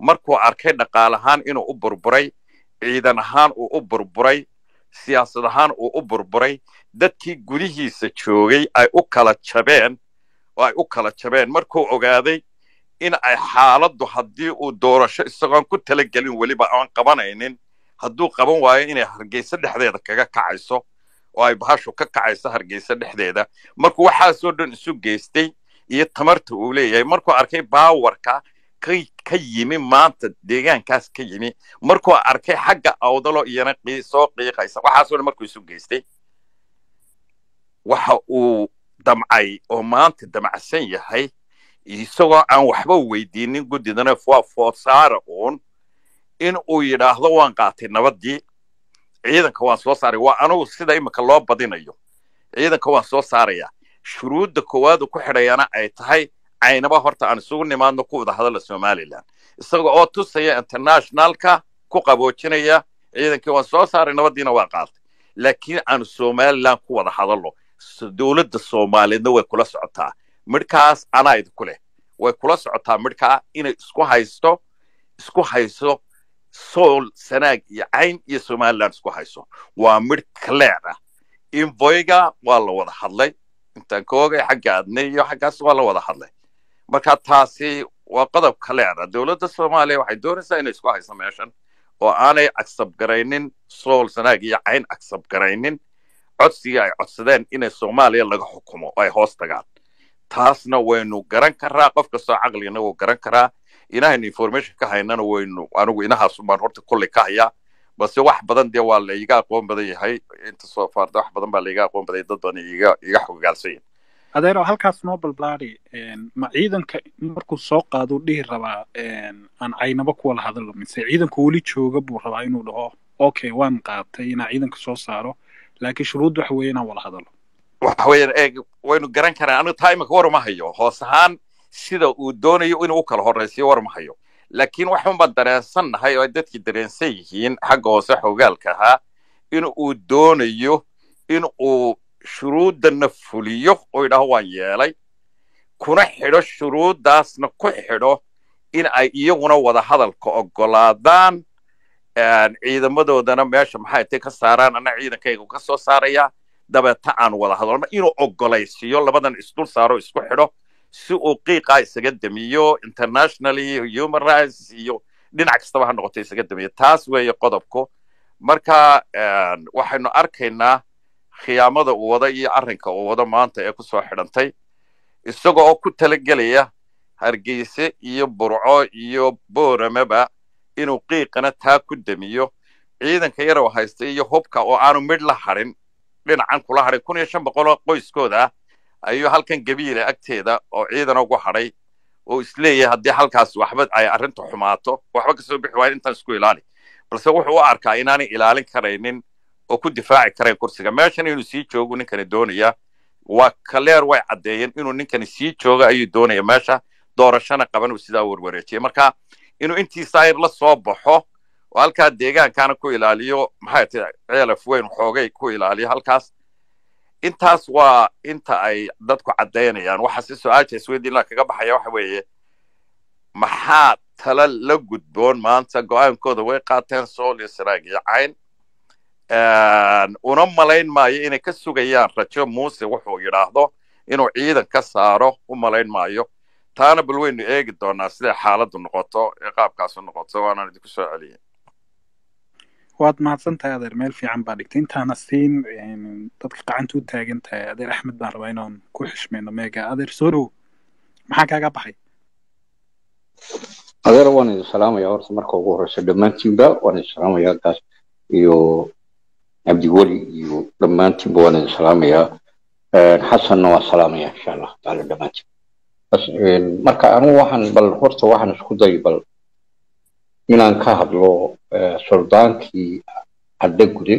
markuu arkay dhaqaal ahaan inuu u burburay ciidan ahaan uu u burburay siyaasad ahaan uu u burburay dadkii gudihiisa joogay ay u kala jabeen oo ay u kala jabeen markuu ogaaday in ay xaaladdu haddii uu doorasho isagoon ku talagelin weliba aan qabanaynin hadduu qaban waayo inay hargeysa dhexdeeda kaga kacayso oo ay bahashu ka kacayso hargeysa dhexdeeda markuu waxaasoo dhan isu geystay iyo tamarta uu leeyahay markuu arkay baawarka ka yimi maanta deegaankaas ka yimi markuu arkay xagga awdalo iyana soo qiiqaysa waxaasoo dhan markuu isu geystay waxa uu damcay oo maanta damacsan yahay isagoo aan waxba weydiinin guddidana waa foosaara uun in uu yidhaahdo waan qaatay nabaddii ciidanka waan soo saaray waa anugu sida imika loo badinayo ciidanka waan soo saaraya shuruudda koowaad ku xidhayana ay tahay caynaba horta aan isugu nimaadno ku wada hadalla somalilan isaga oo tusaya internationalka ku qaboojinaya ciidankii waan soo saaray nabaddiina waa qaatay laakiin aanu somalilan ku wada hadallo dowladda soomaaliyeedna way kula socotaa midhkaas anaa idinku leh way kula socotaa midhkaa inay isku haysto isku hayso sool sanaag iyo cayn iyo somaliland isku hayso waa midh clear ah invoyga waa la wada hadlay intaan ka ogay xagga adne iyo xaggaas waa la wada hadlay marka taasi waa qodob clear ah dowladda soomaaliya waxay doonaysaa inay isku hayso meeshan oo aanay agsab garaynin sool sanaag iyo cayn agsab garaynin codsigii ay codsadeen inay soomaaliya laga xukumo oo ay hoos tagaan taasna waynu garan karaa qof kastoo caqligana wuu garan karaa inahaynu information ka haynana waynu anigu inahaas baan horta kolley ka hayaa balse wax badan dee waa laiga aqoon badan yahay inta soo faarda wax badan baa laiga aqoon badan dad badan iga iga xogaalsan yahay adeero halkaas noo balbaadi ma ciidanka markuu soo qaado dhihi rabaa aan caynaba ku wala hadallo mise ciidanku weli jooga buu rabaa inuu dhaho okay waan qaatay inaan ciidanka soo saaro laakiin shuruudda waxa weeye inaan wala hadallo waxa weeyaan eeg waynu garan karaan anigu taa imika war ma hayo hoos ahaan sida uu doonayo inuu u kala horraysiyo war ma hayo laakiin waxun baan dareensannahay oo ay dadkii dareensan yihiin xagga hoose xogaalka ahaa in uu doonayo in uu shuruuddanna fuliyo oo yidhaaho waan yeelay kuna xidho shuruuddaasna ku xidho in ay iyaguna wada hadalka oggolaadaan ciidamadoodana meesha maxay tay ka saaraan ana ciidankayga ka soo saaraya dabeeta aan wada hadalno inuu oggolaysiiyo labadan isdul saaro isku xidho si uu qiiqaa isaga damiyo internationally human rights iyo dhinac kastaba ha noqoto isaga damiyo taas weeye qodobku marka waxaynu arkaynaa khiyaamada uu wado iyo arrinka uu wado maanta ee kusoo xidhantay isaga oo ku talagelaya hargeyse iyo burco iyo booramaba inuu qiiqana taa ku damiyo ciidanka yarow haysta iyo hubka oo aanu midh la hadhin dhinacan kula hadhay kun iyo shan boqoloo qoyskooda ah ayuu halkan gabiila agteeda oo ciidan ugu hadhay oo isleeyahay haddii halkaas waxba ay arrinta xumaato waxba kasoo bixi waayo intaan isku ilaali balse wuxuu u arkaa inaanay ilaalin karaynin oo ku difaaci karayn kursiga meeshan inuu sii joogu ninkani doonaya waa kaleer way caddeeyeen inuu ninkani sii joogo ayuu doonaya meesha doorashana qaban uu sidaa warwareejiyay marka inuu intiisa ayr la soo baxo oo halkaa deegaankana ku ilaaliyo maxay tahay ceelaf weyn xoogay ku ilaaliyo halkaas intaas waa inta ay dadku caddaynayaan waxa si su-aasha isweydiinla kaga baxaya waxa weeye maxaa tala la gudboon maanta go-aankooda way qaateen sool iyo saraag iyo cayn una malayn maayo inay ka sugayaan rajo muuse wuxuu yidhaahdo inuu ciidan ka saaro u malayn maayo taana bal waynu eegi doonaa siday xaaladdu noqoto ee qaabkaasu noqoto waanaan idinku soo celiyay waad mahadsan tahay adeer meel fiican baa dhigtay intaana siin dadka gacanta u taagan tahay adeer axmed baan rabaa inaan ku xishmayno meega adeer soo dhow maxaa kaaga baxay adeer waan idin salaamaya horta marka ugu horeysa dhammaantiinba waan idin salaamayaa gaas iyo cabdiweli iyo dhammaantiinba waan idin salaamayaa xasanna waan salaamaya insha allah taala dhammaantiin marka anigu waxaan bal horta waxaan isku day bal inaan ka hadlo suldaankii cadde gude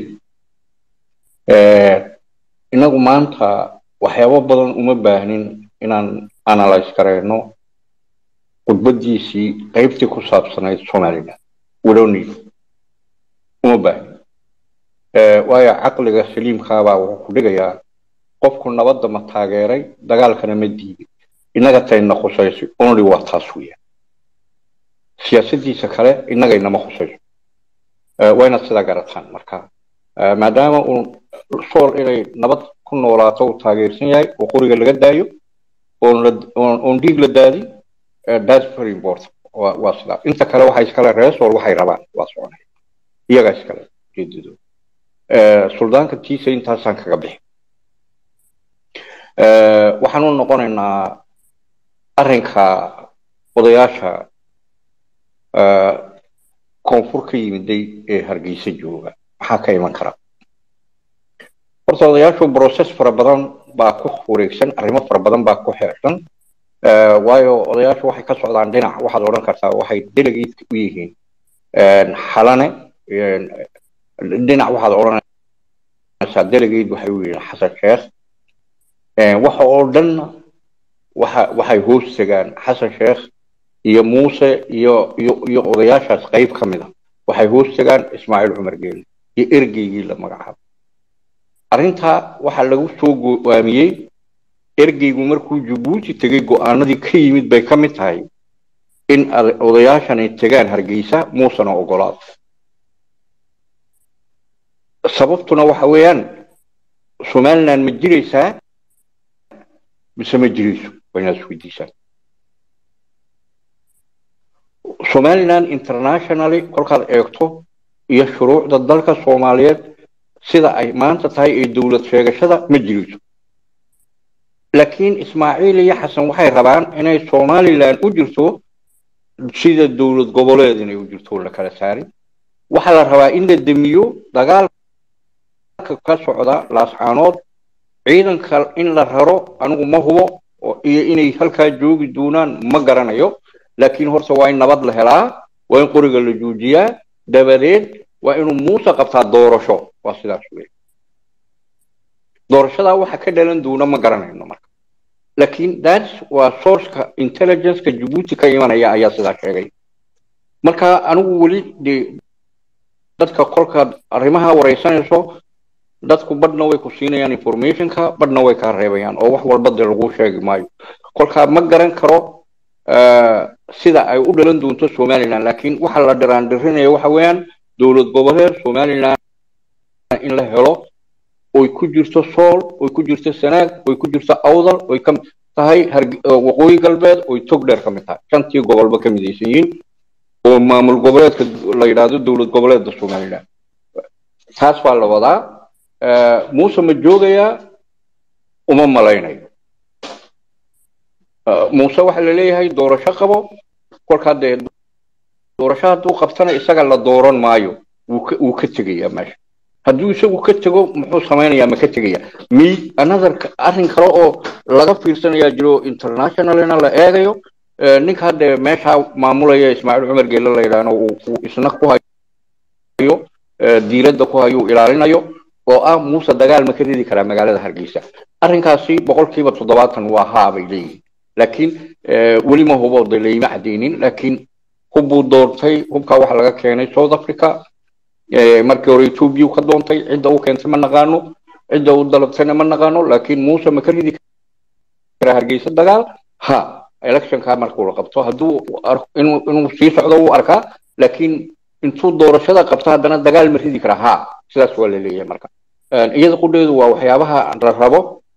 inagu maanta waxyaabo badan uma baahnin inaan analyse garayno khudbadiisii qaybtii ku saabsanayd somaliland wedoni uma baahnin waayo caqliga saliimkaabaa wuxuu ku dhigayaa qofku nabadda ma taageeray dagaalkana ma diiday innaga tayna khusaysi only waa taas weeyaan siyaasaddiisa kale innaga inama khusayso waa inaad sidaa garataan marka maadaama uu sool inay nabad ku noolaato uu taageersan yahay oo qoriga laga daayo oon dhiig la daadin that's very important waa sidaa inta kale waxay iskale reer sool waxay rabaan waa soconay iyagaa iskale ujeedadooda suldaanka tiisa intaasaan kaga bixi waxaan u noqonaynaa arrinka odayaasha koonfur ka yimiday ee hargeysa jooga maxaa ka iman kara horta odayaashu process fara badan baa ku wareegsan arrimo fara badan baa ku xeersan waayo odayaashu waxay ka socdaan dhinac waxaad odhan kartaa waxay delegate u yihiin xalane dhinac waxaad odhanaysaa delegate waxay u yihiin xasan sheekh waxa oo dhanna waxa waxay hoos tagaan xasan sheekh iyo muuse iyo iyo iyo odayaashaas qayb ka mid a waxay hoos tagaan ismaaciil cumar geeli iyo ergeygii la magacaabo arrintaa waxaa lagu soo go'aamiyey ergeygu markuu jabuuti tegey go'aanadii ka yimid bay ka mid tahay in odayaashani tegaan hargeysa muusena ogolaado sababtuna waxa weeyaan somaliland ma jiraysaa mise ma jirayso waa inaad isweydiisaan somaliland internationally kolkaad eegto iyo shuruucda dalka soomaaliyeed sida ay maanta tahay ee dowlad sheegashada ma jirayso laakiin ismaaciil iyo xasan waxay rabaan inay somaliland u jirto sida dowlad goboleed inay u jirto la kala saarin waxaa la rabaa in la demiyo dagaalka ka socda laascaanood ciidanka in la raro anigu ma hubo iyo inay halkaa joogi doonaan ma garanayo laakiin horta waa in nabad la helaa waa in qoriga la joojiyaa dabadeed waa inuu muuse qabtaa doorasho waa sidaas wey doorashadaa waxa ka dhalan doona ma garanayno marka laakiin that's waa sourceka intelligenceka jabuuti ka imanaya ayaa sidaa sheegay marka anigu weli de dadka kolkaad arrimaha wareysanayso dadku badhna way ku siinayaan informationka badhna way kaa reebayaan oo wax walba dee lagu sheegi maayo kolkaa ma garan karo sida ay u dhalan doonto somaliland laakiin waxa la dhiraandhirinaya waxa weeyaan dowlad goboleed somaliland in la helo oy ku jirto sool oy ku jirto sanaag oy ku jirto awdal oy ka tahay waqooyi galbeed oy tog dheer ka mid tahay shantii gobolba ka midaysan yihiin oo maamul goboleedka la yidhaahdo dowlad goboleedda somaliland taas baa la wadaa muuse ma joogayaa uma malaynayo muuse waxaa la leeyahay doorasho qabo kolkaa dee doorasho hadduu qabtana isaga la dooran maayo wuu ka tegayaa meesha hadduu isagu ka tego muxuu samaynayaa ma ka tegaya mi another arrin kale oo laga fiirsanayaa jiro internationalina la eegayo ninka hadda meesha maamulaya ismaaciil cumar geelle la yidhaahno uu isna ku hayo diiradda ku hayo ilaalinayo oo ah muuse dagaal ma ka ridi karaa magaalada hargeysa arrinkaasi boqolkiiba toddobaatan waa haa bay leeyihin laakiin weli ma hubo de layma cadeynin laakiin hubbuu doontay hubkaa waxa laga keenay south africa markii hore ethiopia ka doontay cidda u keentay ma naqaano cidda u dalabtayna ma naqaano laakiin muuse ma ka ridi karaa hargeysa dagaal ha electionka markuu la qabto hadduu inuu inuu sii socdo wuu arkaa laakiin intuu doorashada qabto haddana dagaal ma ridi karaa ha sidaas waa la leeyahay marka iyada qudheedu waa waxyaabaha la rabo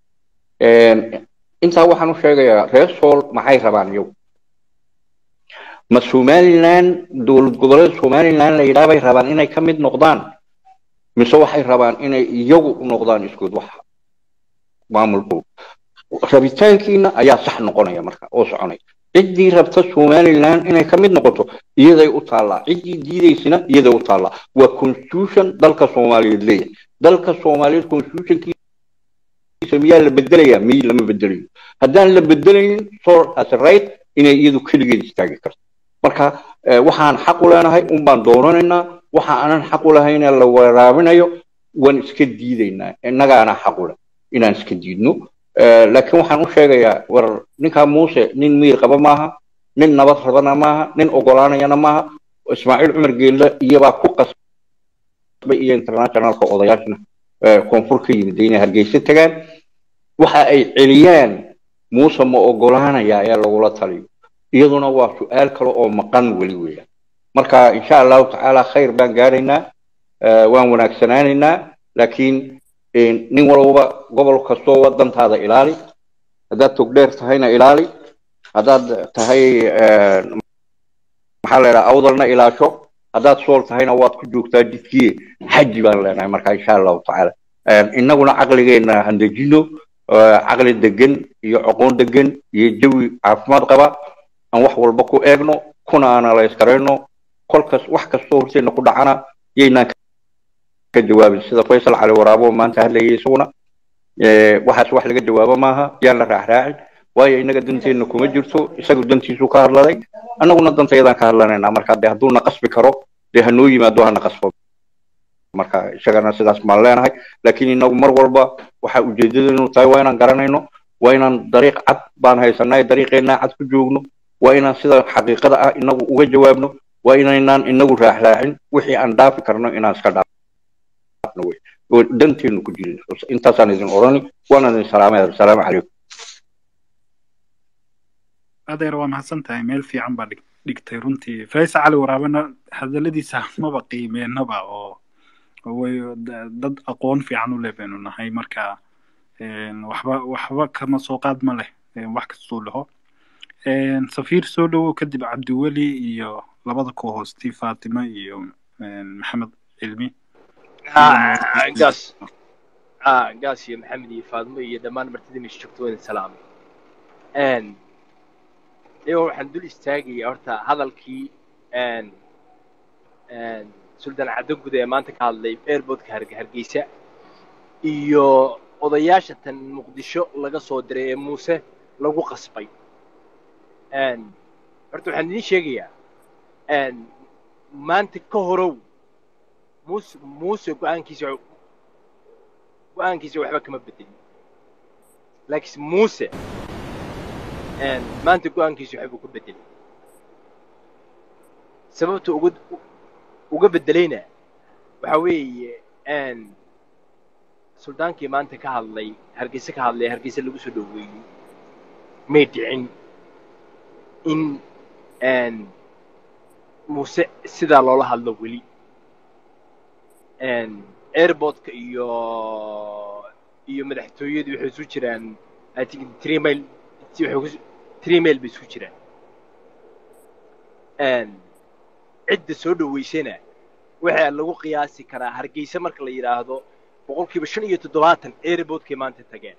intaa waxaan u sheegayaa reer sool maxay rabaan iyagu ma somaliland dowlad goboleed somaliland la yidhaha bay rabaan inay ka mid noqdaan mise waxay rabaan inay iyagu u noqdaan iskood wax maamulkooda rabitaankiina ayaa sax noqonaya marka oo soconaya ciddii rabta somaliland inay ka mid noqoto iyaday u taallaa ciddii diidaysina iyaday u taallaa waa constitution dalka soomaaliyeed leeyahay dalka soomaaliyeed constitutionkiisa miyaa la bedelayaa miy lama bedelayo haddaan la bedelaynin soor as right inay iyadu keligeed istaagi karto marka waxaan xaq u leenahay un baan doonanaynaa waxa aanan xaq u lahayna la waraabinayo waan iska diidaynaa innagaana xaq u leh inaan iska diidno laakiin waxaan u sheegayaa war ninkaa muuse nin miir qaba maaha nin nabad rabana maaha nin ogolaanayana maaha ismaaciil cumar geelle iyabaa ku qasbay iyo internationalka odayaashna koonfur ka yimid inay hargeysa tagaan waxa ay celiyaan muuse ma ogolaanaya ayaa lagula taliyo iyaduna waa su-aal kale oo maqan weli weeyaan marka insha allahu tacaala khayr baan gaaraynaa eh, waan wanaagsanaanaynaa laakiin eh, nin walba gobol kastoo wadantaada ilaali haddaad togdheer tahayna ilaali haddaad tahay eh, maxaa la yidhaha awdalna ilaasho haddaad sool tahayna waad ku joogtaa jidkiye xaji baan leenahay marka insha allahu tacaala Eh, innaguna caqligeenna handejino eh, caqli degan iyo aqoon degan iyo jawi caafimaad qaba aan wax walba ku eegno kuna analyse garayno kolkas wax kastoo horteena ku dhacana yaynaan ka jawaabin sida faysal cali waraabo maanta hadlayay isaguna Eh, waxaas wax laga jawaabo maaha yaan la raacraacin waayo innaga danteenna kuma jirto isagu dantiisu ka hadladay annaguna dantayadaan ka hadlanaynaa marka dee hadduu na qasbi karo dee hanoo yimaado hana qasbo marka isagana sidaas baan leenahay laakiin inagu mar walba waxa ujeedadeenu tahay waa inaan garanayno waa inaan dariiq cad baan haysanay dariiqeenna cad ku joogno waa inaan sida xaqiiqada ah inagu uga jawaabno waa inaynaan inagu raaxraacin wixii aan dhaafi karno inaan iska dhaafno wey oo danteenu ku jirin intaasaan idin odhani waana idin salaamay asalaamu calaykum adeer waa mahadsan tahay meel fiican baa dhig- dhigtay runtii faysal cali waraabena hadaladiisa maba qiimeenaba oo oo way da- dad aqoon fiican u leh baynu nahay marka een, waxba waxba kama soo qaad ma leh een, wax kastuu dhaho Een, safiir soo dhowow kadib cabdiweli iyo labada ku hoosti faatima iyo een, maxamed cilmi Ah, gaas ah gaas iyo maxamed iyo faadmo iyo dhammaan martida meesha joogto waa idin salaamay n iyagoo waxaan dul istaagayaa horta hadalkii n n suldaan cadogud ee maanta ka hadlay airportka Harge- hargeysa iyo odayaasha tan muqdisho laga soo diray ee muuse lagu qasbay n horta waxaan idiin sheegayaa n maanta ka horow muuse muuse go-aankiisa go-aankiisa waxba kama bedelin laakiinse muuse een, maanta go-aankiisa waxbuu ka bedelay sababta uga uga bedelayna waxa weeye een, suldaankii maanta ka hadlay hargeysa ka hadlay hargeysa lagu soo dhoweeyey may dhicin in een, muuse sidaa loola hadlo weli een, airportka iyo iyo madaxtooyadu waxay isu jiraan i think three mile waxay ku three mile bay isu jiraan een, cidda soo dhoweysana waxaa lagu qiyaasi karaa hargeysa marka la yidhaahdo boqolkiiba shan iyo toddobaatan airportkay maanta tageen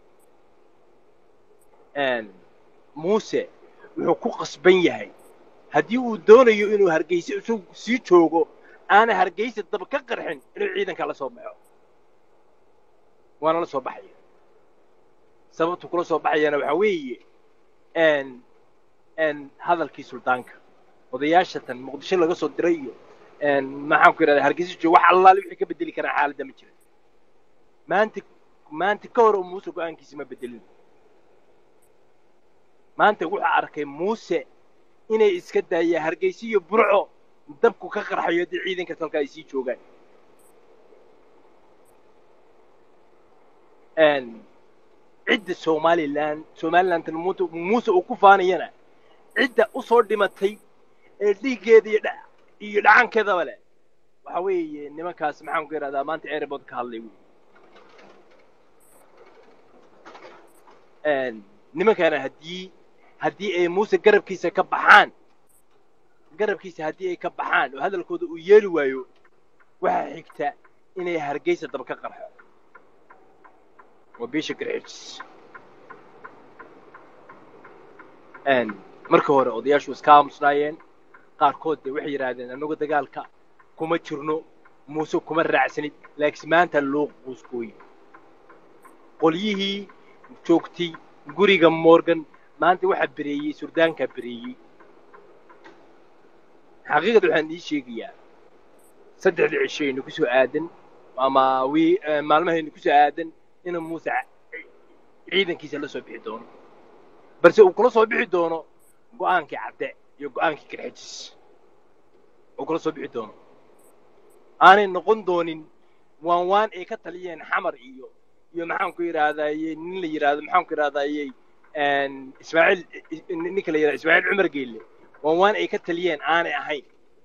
een, muuse wuxuu ku qasban yahay haddii uu doonayo inuu hargeysa isagu sii joogo aana hargeysa daba ka qarxin inuu ciidanka la soo baxo waana la soo baxaya sababtu kula soo baxayana waxaa weeye n n hadalkii suldaanka odayaasha tan muqdisho laga soo diray iyo n maxaan ku yidhahdaa hargeysa joogo wax allaale wixii ka bedeli karaan xaaladda ma jira maanta maanta ka hor oo muuse go-aankiisa ma bedelin maanta wuxuu arkay muuse inay iska daayaan hargeysa iyo burco dabku ka qarxayo haddii ciidanka talka ay sii joogaan cidda somalilan somalilantan muuse muuse uu ku faanayana cidda u soo dhimatay ee dhiiggeeda iyo dha iyo dhacankeedaba leh waxa weeye nimankaas maxaan ku yidhahdaa maanta airport ka hadlay wey nimankana haddii haddii ay muuse garabkiisa ka baxaan garabkiisa haddii ay ka baxaan oo hadalkooda uu yeeli waayo waxaa xigta inay hargeysa daba ka qarxo waa bisha garxijis marka hore odayaashu iska aamusnaayeen qaarkood de waxay yidhaahdeen annagu dagaalka kuma jirno muuse kuma raacsanid laakiin maanta loo quuskooye qolyihii joogtay guriga morgan maanta waxaa bereeyey surdaankaa bereeyey xaqiiqada waxaan ii sheegayaa saddexda cishaynu ku soo aadan ama wi maalmahaynu ku soo aadan inuu muuse ciidankiisa la soo bixi doono balse uu kula soo bixi doono go-aankii cadde iyo go-aankii garxajis uu kula soo bixi doono aanay noqon doonin waan waan ay ka taliyeen xamar iyo iyo maxaan ku yidhahdaaye nin la yidhaahdo maxaan ku yidhahdaaye ismaaciil ninka la yidhaha ismaaciil cumar geelle waan waan ay ka taliyeen aanay ahayn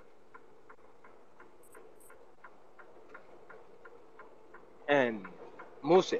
muuse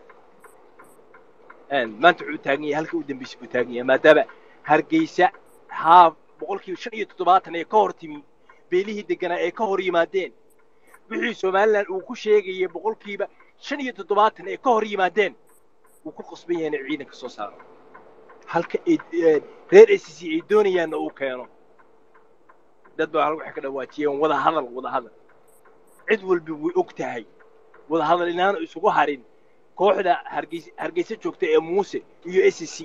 maanta wuxuu taagan yahay halka u dambeysay buu taagan yahay maadaama hargeysa haa boqolkiiba shan iyo toddobaatan ee ka hor timi beelihii deganaa ee ka hor yimaadeen wixii somalilan uu ku sheegayay boqolkiiba shan iyo toddobaatan ee ka hor yimaadeen wuu ku qasban yahay inay ciidanka soo saaro halka reer a c c ay doonayaanna uu keeno dad baa hal waxay ka dhawaajiyeen wada hadal wada hadal cid walba way og tahay wada hadal inaanu isugu harin kooxda hargeysa hargeysa joogta ee muuse iyo a c c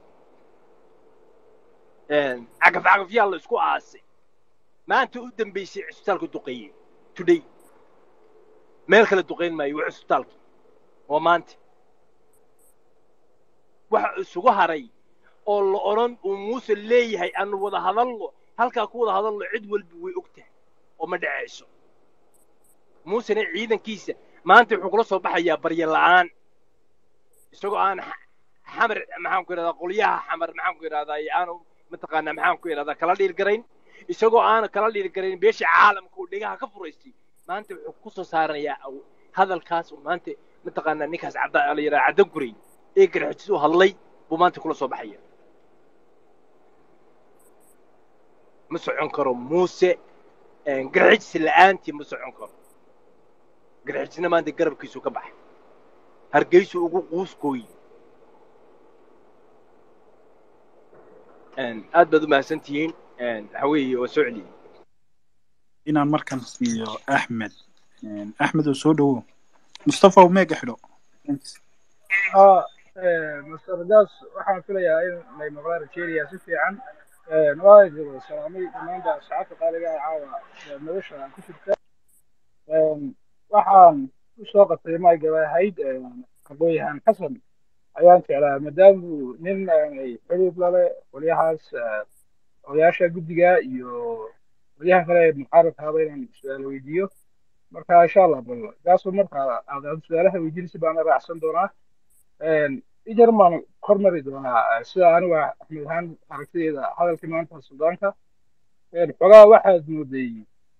cagaf cagafyaa la isku aasay maanta u dambeysay cisbitaalka duqeeye today meel kale duqayn maayo waa cisbitaalka waa maanta waxa isugu haray oo la odhan uu muuse leeyahay aanu wada hadalno halkaa ku wada hadalno cid walba way og tahay oo ma dhacayso muusena ciidankiisa maanta wuxuu kula soo baxayaa barya la'aan isagoo aan xamar maxaan ku idhahdaa qolyaha xamar maxaan ku idhahdaa aanu mataqaanaa maxaan ku idhahdaa kala dhiirgarayn isagoo aanu kala dhiirgarayn beesha caalamka uu dhegaha ka furaystay maanta wuxuu ku soo saaranayaa hadalkaas uu maanta mataqaanaa ninkaas cadda la yidhaha caddan guray ee garxijis u hadlay buu maanta kula soo baxaya ma socon karo muuse garxijis la'aantii ma socon karo garxijisna maanta garabkiisu ka baxay hargeysu ugu quuskooyi aad baad u mahadsantihiin waxa weeye waa soo celiyey inaan markan siiyo axmed axmed oo soo dhowow mustafa umeega xidho master das waxaan filayaa in ay maqlaan rajeynaya si fiican waa jiro salaamay dhammaanba asxaabta qaaliga ah caawa nolosha ku jirta waxaan u soo qabtay maagaba ahayd aqoonyahan xasan ayaan jeclaa maadaamuu nin ay xiriir lale qolyahaas odayaasha guddiga iyo qolyahan kale ee mucaaradkaaba inaan su-aal weydiiyo marka insha allah bal gaasoo marka aad su-aalaha weydiinaysa baana raacsan doonaa ijar maan kormari doonaa sida aniga axmed ahaan aragtideeda hadalkii maanta suldaanka xogaa waxaad mooday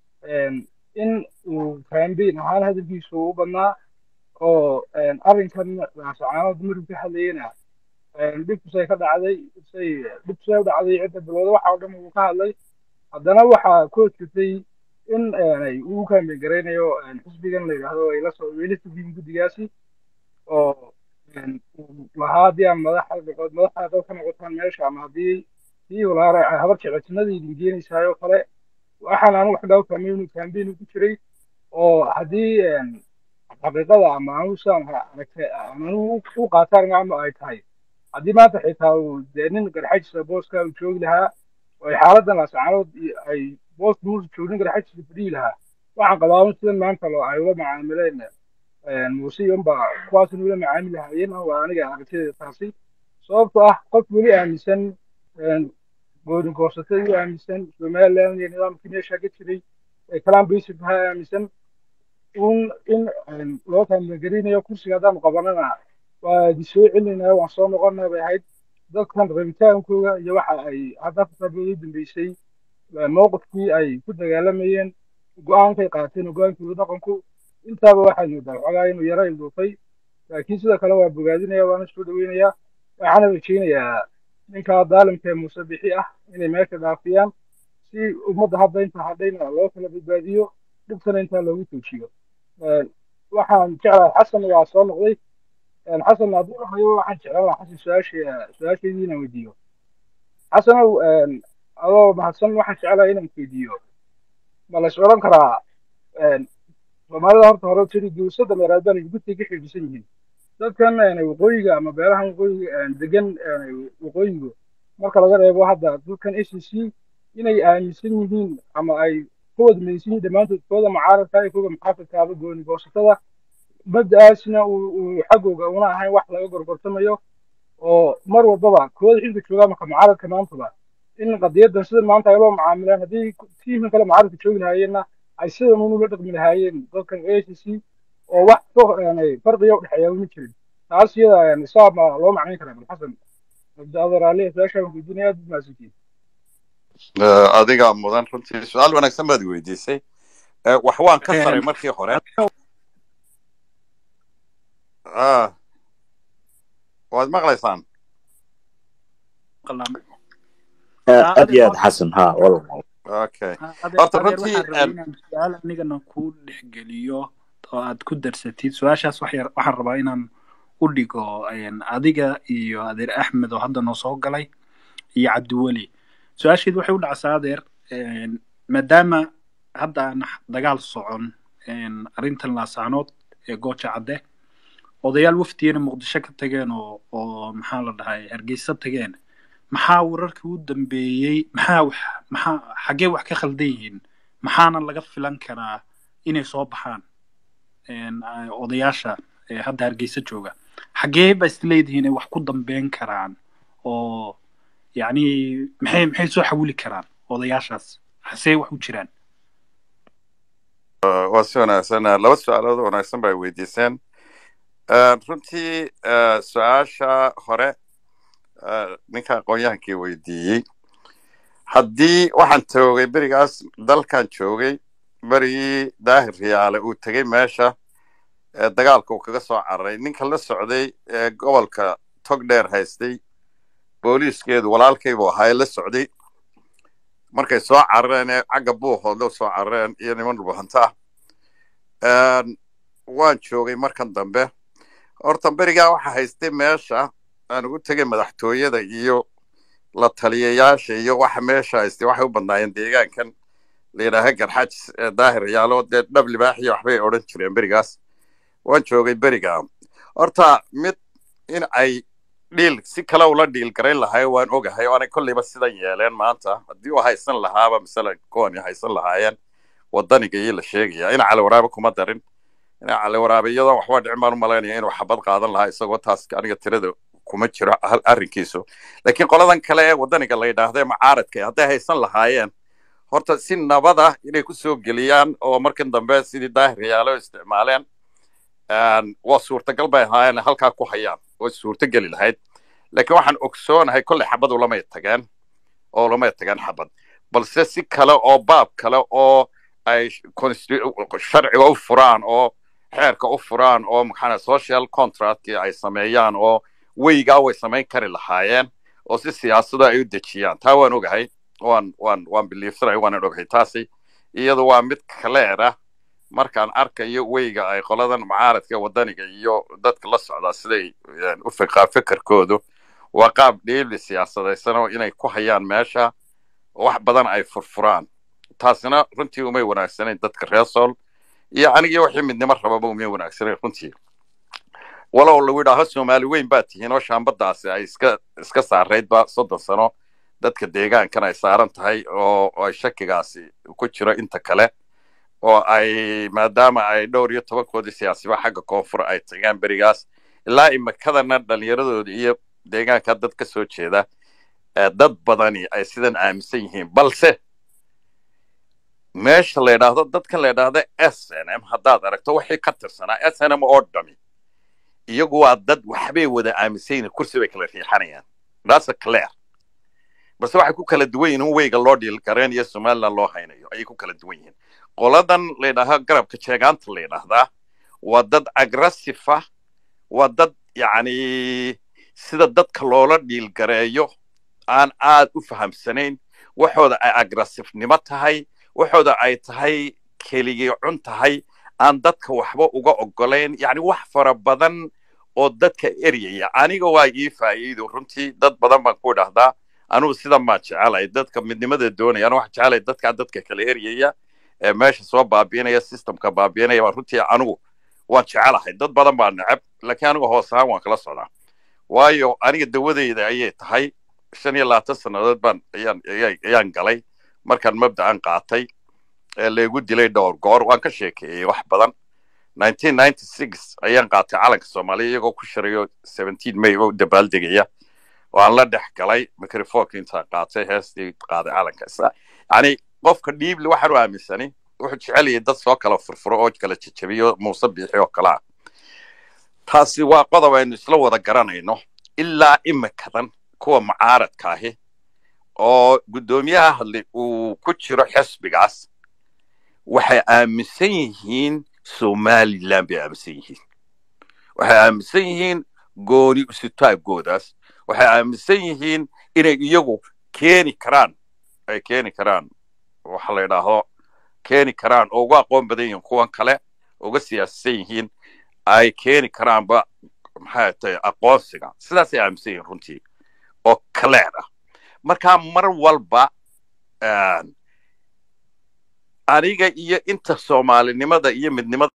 in uu kambeyn ahaan hadalkiisu u badnaa oo arrinkan raasacaanood maruu ka hadlayena dhibkusay ka dhacday say dhibkusay u dhacday cidda bilowda waxa oo dhan uu ka hadlay haddana waxaa ku jirtay in uu kambeyn garaynayo xisbigan la yidhaahdo ay la soo weli sugiin guddigaasi oo lahaa haddii aan madaxa noqod madaxa dad ka noqotaan meesha ama haddii sii walaara habar jecelsinaday idin geenaysaayoo kale waxaan anigu wax dhaw kambeyn kambeyn ku jiray oo haddii xaqiiqada ama anigu sidaan aragtay anigu u qaataan ama ay tahay haddii maanta xitaa uu dee nin garxajisa booska uu joogi lahaa oo ay xaaladan laascaanood ay booska muusa joognin garxajisa fadhiyi lahaa waxaan qabaa un sidan maanta loo ay ula macaamileen muuse iyoba kuwaasna ula macaamili lahaayeen waa aniga aragtideeda taasi sababtoo ah qof weli aaminsan goodin goosatay u aaminsan somaliland iyo nidaamkii meesha ka jiray ee kalaan basic ahaa aaminsan un in loo kaamilgarinayo kursiga haddaan qabanana waa idi soo celinaya waan soo noqonaa bay ahayd dadkan rabitaankooda iyo waxa ay hadda kasaabeedu dambeysay mowqifkii ay ku dagaalamayeen go-aankay qaateen oo go-aankooda dhaqanku intaaba waxaad moodaa xogaa inuu yaro ilduufay laakiin sidoo kale waa bogaadinaya waana soo dhaweynayaa waxaana rajeynayaa ninka daalimka ee muuse bixi ah inay meesha dhaafiyaan si ummadda hadda inta hadhayna loo kala badbaadiyo dhibtana intaa loogu joojiyo waxaan jeclahay xasan waa soo noqday xasan hadduu dhahayo waxaan jeclaan lahaa xasan su-aasha su-aashaydii inaan weydiiyo xasanow adoo mahadsan waxaan jeclahay inaan weydiiyo ma la is odhan karaa soomaalida horta hore tiri guusada meeraad baan gudtay ka xidhiidsan yihiin dadkan waqooyiga ama beelahan waqooyiga degan waqooyigu marka laga reebo hadda dadkan a c c inay aaminsan yihiin ama ay ka wada midaysan yihiin dhammaantood kooda mucaaradka iyo kooda muxaafidkaaba gooni goosatada mabda'aasna uu xaggooga una ahayn wax laga gorgortamayo oo mar walbaba kooda xilka joogaa marka mucaaradka maantaba in qadiyadan sida maanta ay loo mucaamilaan haddii tiimkan kale mucaaradka joogi lahaayeenna ay sidan unu la dhaqmi lahaayeen dadkan a c c oo wax farqiga udhexeeya ma jirin taas iyada isaab ma loo macnayn karaa bal xasan abdiadeer ali su-aashaan weydiinaya aad maasukiin adigaa mudan runtii su-aal wanaagsan baad weydiisay wax waan ka saray markii hore waad maqlaysaan aad iyo aad xasan ha okay horta runtii su-aal anigana ku dhexgeliyo oo aad ku darsatid su-aashaas waxaan rabaa inaan u dhigo adiga iyo adeer axmed oo hadda noo soo galay iyo cabdiweli su-aasheed waxay u dhacsaa adeer maadaama hadda aan dagaal socon arrintan laasaanood ee gooja cadde odayaal waftiyana muqdisho ka tageen oo oo maxaa la dhahay hargeysa tageen maxaa wararkii u dambeeyey maxaa wax maxaa xaggee wax ka khaldan yihiin maxaana laga filan karaa inay soo baxaan odayaasha hadda hargeysa jooga xaggee ba isleedihiin ay wax ku dambeyn karaan oo yacni maxay maxay soo xawili karaan odayaashaas hasee wax u jiraan waa si wanaagsan laba su-aalood oo wanaagsan bay weydiiseen runtii su-aasha hore ninka aqoon-yahankii weydiiyey haddii waxaan joogay berigaas dalkan joogay berigii daahir riyaale uu tegey meesha dagaalka uu kaga soo cararay ninka la socday ee gobolka togdheer haystay booliiskeedu walaalkaybu ahaa la socday markay soo carareen ee cagga buuhoodla soo carareen iyo niman dhulbahanta ah waan joogay markan dambe horta berigaa waxa haystay meesha aan ugu tegay madaxtooyada iyo la taliyayaasha iyo waxa meesha haystay waxay u badnaayeen deegaankan la yidhaaha garxajis ee daahir yaalo dee dhab libaaxiyo waxbay odhan jireen berigaas waan joogay berigaa horta mid in ay dhiil si kale ula dhiil garayn lahay waan ogahay oo aanay kolleyba sidan yeeleen maanta haddii uu haysan lahaaba masalan kuwani haysan lahaayeen wadaniga iyo la sheegaya ina caliwaraabe kuma darin ina caliwaraabe iyadoo waxba dhicin baan u malaynaya inuu xabad qaadan lahaa isagoo taas aniga tirada kuma jiro arrinkiisu laakiin qoladan kale ee wadaniga la yidhaahda macaaradka hadday haysan lahaayeen horta si nabada inay ku soo geliyaan oo markan dambe sidii daahir yaalo isticmaaleen waa suurtagal bay ahaayeen halkaa ku hayaan way suurtogeli lahayd laakiin waxaan ogsoonahay kolley xabad ulamay tageen oo ulamay tageen xabad balse si kale oo baab kale oo ay sharciga u furaan oo xeerka u furaan oo maxaa social contractkii ay sameeyaan oo weygaa way samayn kari lahaayeen oo si siyaasado ay u dejiyaan taa waan ogahay waan waan waan biliifsanay waanan ogahay taasi iyadu waa mid kaleer ah markaan arkayo weyga ay qoladan mucaaradka wadaniga iyo dadka la socdaa siday u fiqaa fikirkoodu waa qaab dhiibli siyaasadaysan oo inay ku hayaan meesha wax badan ay furfuraan taasina runtii umay wanaagsanayn dadka reer sool iyo anigii wixii midnimo rababa umay wanaagsanayn runtii walow lagu yidhaaho soomaali weyn baa tihiin oo shaambadaasi ay iska iska saaraydba soddon sano dadka deegaankan ay saaran tahay oo ay shakigaasi ku jiro inta kale oo ay maadaama ay dhowr iyo tobankoodii siyaasiba xagga koonfur ay tagaan berigaas ilaa imikadana dhallinyaradooda iyo deegaanka dad ka soo jeeda dad badani ay sidan aaminsan yihiin balse meesha la yidhaahdo dadkan la yidhaahdo s n m haddaad aragto wixii ka tirsanaa s n m oo dhami iyagu waa dad waxbay wada aaminsan yihiin kursi bay kala riixanayaan that's clear balse waxay ku kala duwan yihiin weyga loo dhiilgareen iyo somaliland loo haynayo ayay ku kala duwan yihiin qoladan la yidhaaha garabka jeegaanta la yidhaahdaa waa dad aggressive ah waa dad yacni sida dadka loola dhiilgareeyo aan aad u fahamsanayn waxooda ay aggressivenimo tahay waxooda ay tahay keligii cun tahay aan dadka waxba uga ogolayn yacni wax fara badan oo dadka eryaya aniga waa ii faa'iido runtii dad badan baan ku idhahdaa anugu sidan baan jecelay dadka midnimada doonaya anu waxaan jecelay dadkaa dadka kala eryaya ee meesha soo baabiinaya systemka baabiinaya baan runtii anigu waan jecelahay dad badan baa neceb laakiin anigu hoos ahaan waan kala socdaa waayo aniga dawadeyda ayay tahay shan iyo labaatan sannadood baan ayaan ayaan galay markaan mabda'an qaatay ee laygu dilay dhowr goor waan ka sheekeeyey wax badan nineteen ninety six ayaan qaatay calanka soomaaliya iyagoo ku shirayo seventeen may oo dabaaldegaya waan la dhex galay microfonka intaan qaatay heestii qaaday calanka yani qofka dhiibli waxaan u aaminsani wuxuu jeceliyay dad soo kala furfuro oo kala jejabiyo muuse biixi oo kale ah taasi waa qodob aynu isla wada garanayno ilaa imikadan kuwa mucaaradka ahi oo guddoomiyaha hadlay uu ku jiro xisbigaas waxay aaminsan yihiin somaliland bay aaminsan yihiin waxay aaminsan yihiin gooni usutaagoodaas waxay aaminsan yihiin inay iyagu keeni karaan ay keeni karaan waxa la yidhaahdo keeni karaan oo uga aqoon badan yihiin kuwan kale uga siyaasisan yihiin ay keeni karaanba maxay tahay aqoonsiga sidaasay aaminsan yihiin runtii oo clear ah marka mar walba aniga iyo inta soomaalinimada iyo midnimada